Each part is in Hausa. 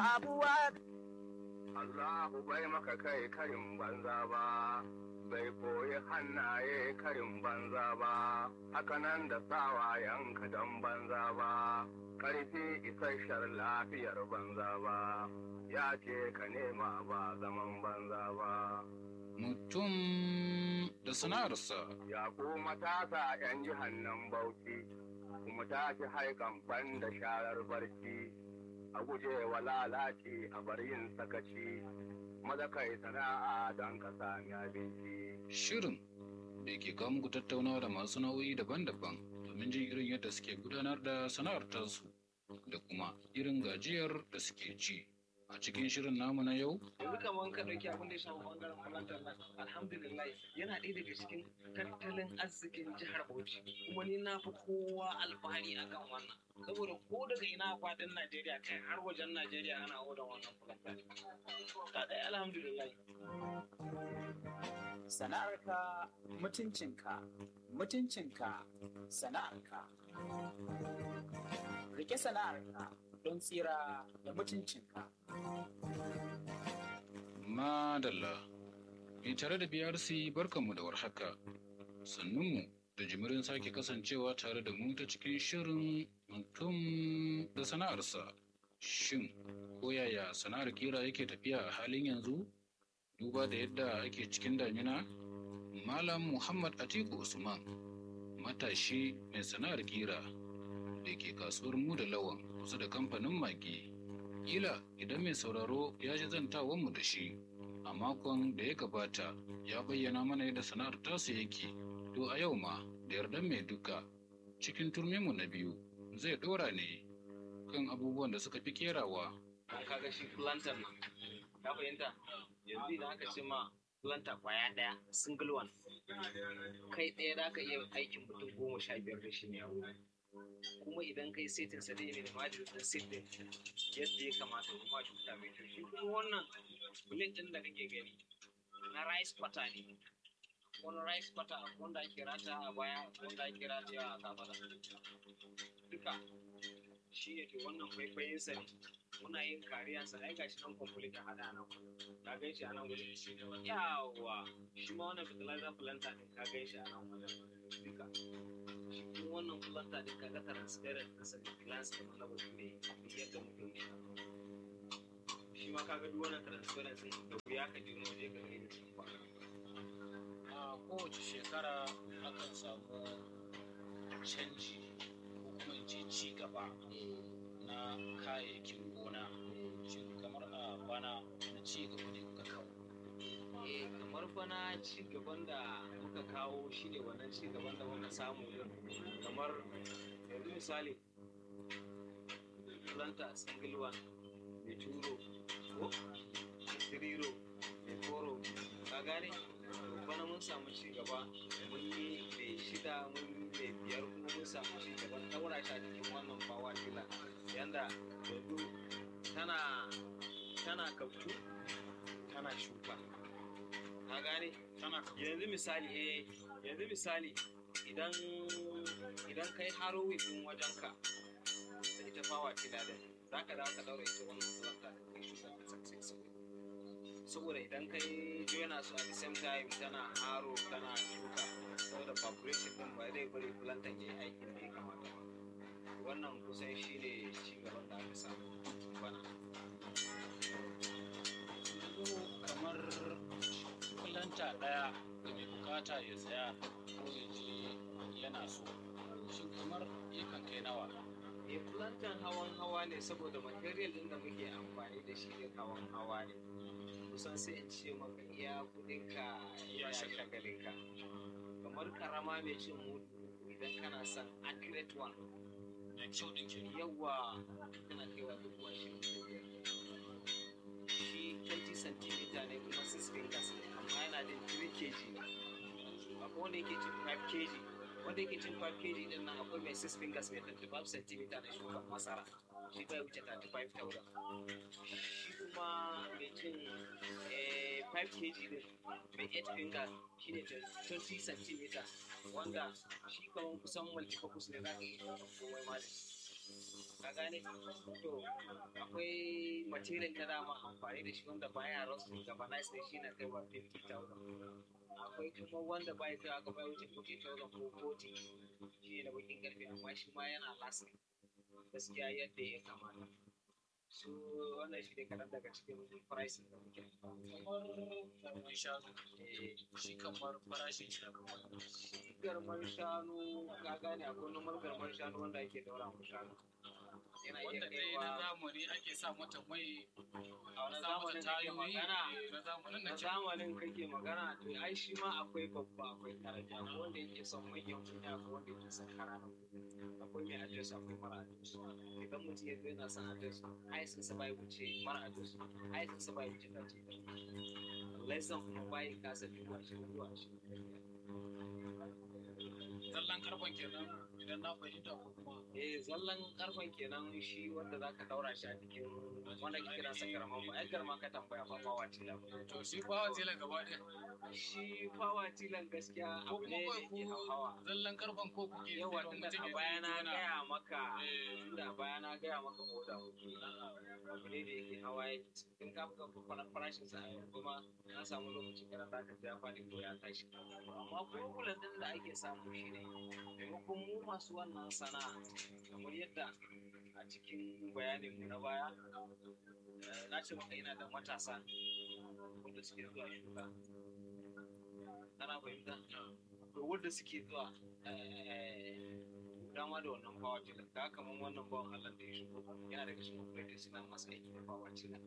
sabuwa Allahu bai maka kai karin banza ba, bai koyi hannaye karin banza ba, hakanan da sawayenka don banza ba, ƙarfi isasshen lafiyar banza ba, ya ce ka nema ba zaman banza ba. Mutum da sana'arsa Ya ku matasa ‘yan jihannan bauchi, kuma tashi haikan ban da sharar barci, a guje wa lalaci a bar yin sakaci, maza kai sana'a don ka sami abinci. shirin da ke kawo muku tattaunawa da masu nau'i daban-daban domin jin irin yadda suke gudanar da sana'ar tasu da kuma irin gajiyar da suke ci. A cikin shirin namu na yau, yanzu kamar ka ɗauki abin da ya shafi ɓangaren plantar nan alhamdulillah yana ɗaya daga cikin tattalin arzikin jihar Bauchi kuma ni na fi kowa alfahari akan wannan saboda ko daga ina a faɗin Najeriya kai har wajen Najeriya ana odan wannan plantar ta ɗaya alhamdulillah sana'arka mutuncinka mutuncinka sana'arka rike sana'arka don tsira da mutuncinka Madalla. Mai tare da BRC barkanmu da warhaka. Sannunmu da jimirin sake kasancewa tare da mu ta cikin shirin mutum da sana'arsa. Shin, ko yaya sana'ar kira yake tafiya a halin yanzu? Duba da yadda ake cikin damina? Malam Muhammad Atiku Usman, matashi mai sana'ar kira da ke kasuwar mu da lawan kusa da kamfanin magi. Kila idan mai sauraro ya ji zantawanmu da shi a makon da ya gabata ya bayyana mana yadda sana'ar tasu yake to a yau ma da yardan mai duka cikin turminmu na biyu zai ɗora ne kan abubuwan da suka fi kerawa an kaga shi plantar nan ka fahimta yanzu idan aka ce ma plantar kwaya ɗaya single one kai ɗaya da ka iya aikin mutum goma sha biyar da shi ne a wuri kuma idan kai setin sa dai ne da majin din setin yadda ya kamata kuma cuta mai kyau shi kuma wannan bullet din da kake gani na rice butter ne wani rice butter wanda ake rata a baya wanda ake rata a kafada duka shi ne to wannan kwaikwayin sa ne muna yin kariyan sa ai gashi nan complete a hada nan ka gan shi a nan wajen yawa shi ma wannan fertilizer planter din ka gan shi a nan wajen duka shi kuma wannan planta din kaga transparent na sanin glass kamar na bature ne yadda mutum ne shi ma kaga duk wannan transparency da wuya ka ji wani waje ka gani cikin kwana a kowace shekara akan samu canji ko kuma in ce ci gaba na kayayyakin gona shin kamar a bana na ci gaba ne kuka kawo eh kamar bana ci gaban da muka kawo shine wannan ci gaban da muka samu din kamar yanzu misali planta single one mai turo ko tiriro mai koro ka gane bana mun samu ci gaba mun yi mai shida mun yi mai biyar kuma mun samu ci gaban daura shi a cikin wannan bawa dila yanda yanzu tana tana kautu tana shuka ka gane yanzu misali eh yanzu misali idan idan kai haro wifin wajenka da ita fawa tila da za ka dawo ka daura ita wannan planta da kai shuka ta successful saboda idan kai joina su at the same time tana haro tana shuka saboda vibration din ba zai bari plantan ya yi aikin da ya kamata ba wannan kusan shi ne ci gaban da aka samu bana yanzu kamar kulanta ɗaya da mai bukata ya saya ko ya je yana so shin kamar yakan kai nawa e plantan hawan hawa ne saboda material din da muke amfani da shi ne hawan hawa ne kusan sai in ce maka iya kudinka iya shagalinka kamar karama mai cin mudu idan kana son accurate one da kyau ɗin ke yawa tana kaiwa dubu ashirin da biyar shi 20 cm ne kuma 6 fingers ne amma yana da 3 kg ne akwai wanda yake cin 5 kg wanda yake cin 5 kg din nan akwai mai 6 fingers mai 35 cm na shukan masara shi bai wuce 35,000 shi kuma mai cin eh, 5 kg din mai 8 finger shi ne 20 cm wanda shi kamar kusan multipurpose ne za ka yi komai ma da shi ka gane to akwai material ta dama amfani da shi wanda baya rasu gaba na sai shi na kai wa 50,000 akwai kuma wanda baya kai aka bai wuce 40,000 ko 40 shi ne na bakin karfe amma shi ma yana lasa gaskiya yadda ya kamata su wannan shi ne kaɗan daga cikin pricing da muke kamar garman shanu shi kamar farashin shi na kamar garman shanu ka gane akwai nomar garman shanu wanda ake daura mu shanu yana iya wanda dai na kaiwa zamani ake sa mata mai a wani sa mata zamanin kake tayoyi magana eh, na zamanin na na ce zamanin kake magana to ai shi ma akwai babba akwai karaja akwai wanda yake son manyan kuɗi akwai wanda yake son ƙananan kuɗi akwai mai adres akwai mara adres idan mutum ya zo yana son adres aisin sa bai wuce mara adres aisin sa bai wuce kace lesson kuma bai kasa duba shi zuwa shi zallan karfan kenan idan na fahimta ko kuma eh zallan karfan kenan shi wanda zaka daura shi a cikin wanda ke kira sa karama ba ai karama ka tambaya ba ba wace da to shi bawa tela gaba ɗaya shi fawa tilan gaskiya ko abu kuma ne da kawai ke ku hawa zallan karfan ko kuke yawa sayarwa tunda mutum a ya baya na zo yana- gaya maka Eh, tunda a baya na gaya maka oda abu ne da yake hawa ya in ka buga kwanan farashin sa a yanzu kuma na samu lokaci kana za ka ya faɗi ko ya tashi amma problem din da ake samu shi ne maimakon mu masu wannan sana'a kamar yadda a cikin bayanin mu na baya eh, na ce maka ina da matasa wanda suke zuwa shuka kana fahimta to wanda suke zuwa eh, dama da wannan bawa tilan ka kamar wannan bawan Allah da ya shigo yana daga cikin operators suna masa aiki da bawa tilan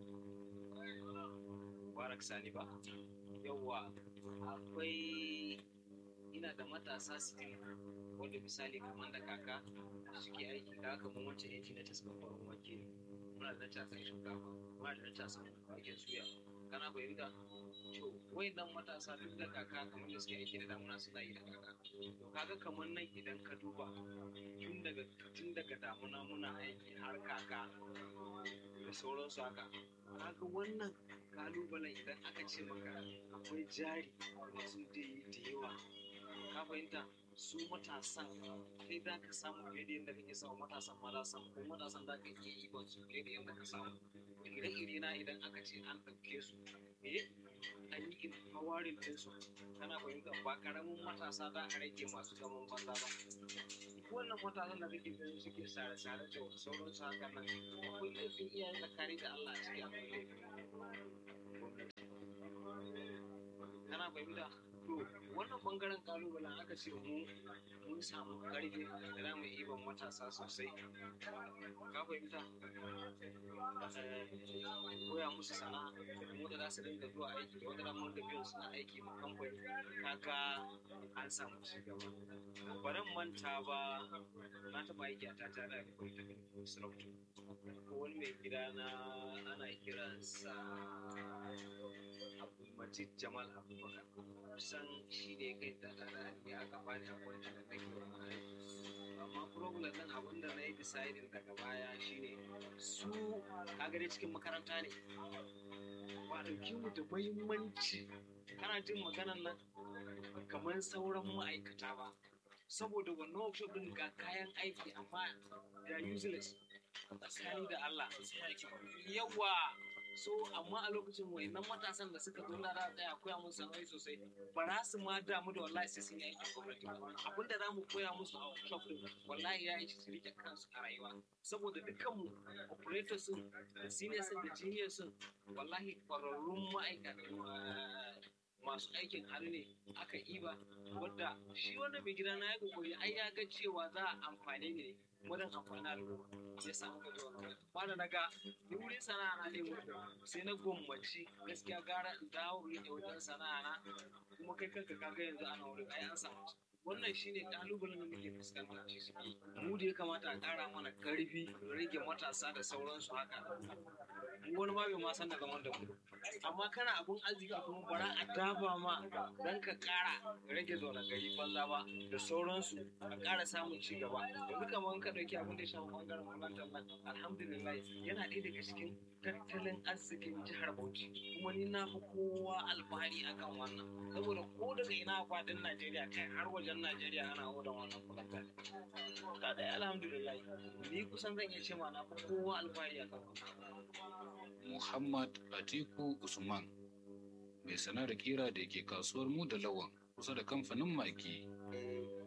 Barak Sani ba yawwa akwai ina da matasa still wanda misali kamar da kaka suke aiki ka kamar wancan yanki na taskar farin wake muna da tasan shinkafa muna da tasan wake suya kana fahimta to wayannan matasa duk da kaka kamar da suke aiki da damuna suna yi da kaka to kaga kamar nan idan ka duba tun daga tun daga damuna muna aiki har kaka da sauransu haka kaga wannan kalubalen idan aka ce maka akwai jari masu da da yawa ka fahimta su matasan kai za ka samu fiye da yadda kake samu matasan ma za su samu ko matasan za ka iya yi su fiye da yadda ka samu ire-ire na idan aka ce an ɗauke su eh an yi empowering ɗinsu kana fahimta ba karamin matasa za a rage masu zaman banza ba wannan matasan da kake ganin suke sare-sare da sauransu haka nan akwai laifin iyayen tsakani da Allah a ciki akwai laifin gwamnati kana fahimta to wannan bangaren kalubalen aka ce mu mun samu karfi da za mu iban matasa sosai ka fahimta koya musu sana'a mu da za su dinga zuwa aiki da wanda mun da biyan suna aiki ma kamfani kaga an samu ci gaba baran manta ba na taɓa aiki a tata da polytechnic sarauta ko wani mai gida na ana kiransa abdulmajid jamal abubakar kusan shi ne kai tata da ne aka bani a kwanci da nake wannan aiki amma problem ɗin abin da na yi deciding daga baya shine su kagare cikin makaranta ne ba a ɗauki mu da muhimmanci kana jin maganan nan kamar sauran ma'aikata ba saboda wannan workshop din ga kayan aiki amma da useless tsakani da Allah yawa so amma a lokacin wayannan matasan da suka zo na da tsaya koya musu sana'o'i sosai ba za su ma damu da wallahi sai sun yi aikin gwamnati ba abin da za mu koya musu a workshop din wallahi ya yi su rike kansu a rayuwa saboda dukkanmu operators sun da seniors sun da juniors sun wallahi kwararrun ma'aikata masu aikin hannu ne aka iba wadda shi wannan mai gida na ya kokari ai ya ga cewa za a amfani ne wajen amfani al'umma ya samu ga zuwa nan ba da naga ni wurin sana'a na ne mutu sai na gwammaci gaskiya gara in dawo rike wajen sana'a na kuma kai kanka kaga yanzu ana wurin ai an samu ci. wannan shine kalubalen da muke fuskanta shi mu da ya kamata a kara mana karfi rage matasa da sauransu haka mu wani ma bai ma san da zaman da mu amma kana abun arziki kuma bara a dafa ma dan ka kara rage zaune gari banza ba da sauransu a kara samun ci gaba yanzu kamar ka dauki abin da ya shafi bangaren makarantar nan alhamdulillah yana ɗaya daga cikin tattalin arzikin jihar Bauchi kuma ni na fi kowa alfahari akan wannan saboda ko daga ina a fadin Najeriya kai har wajen wajen Najeriya ana odan wannan fulanta ka da alhamdulillah ni kusan zan iya ce ma na fi kowa alfahari a kan Muhammad Atiku Usman mai sana'ar kira da ke kasuwar mu da lawan kusa da kamfanin maki. Eh,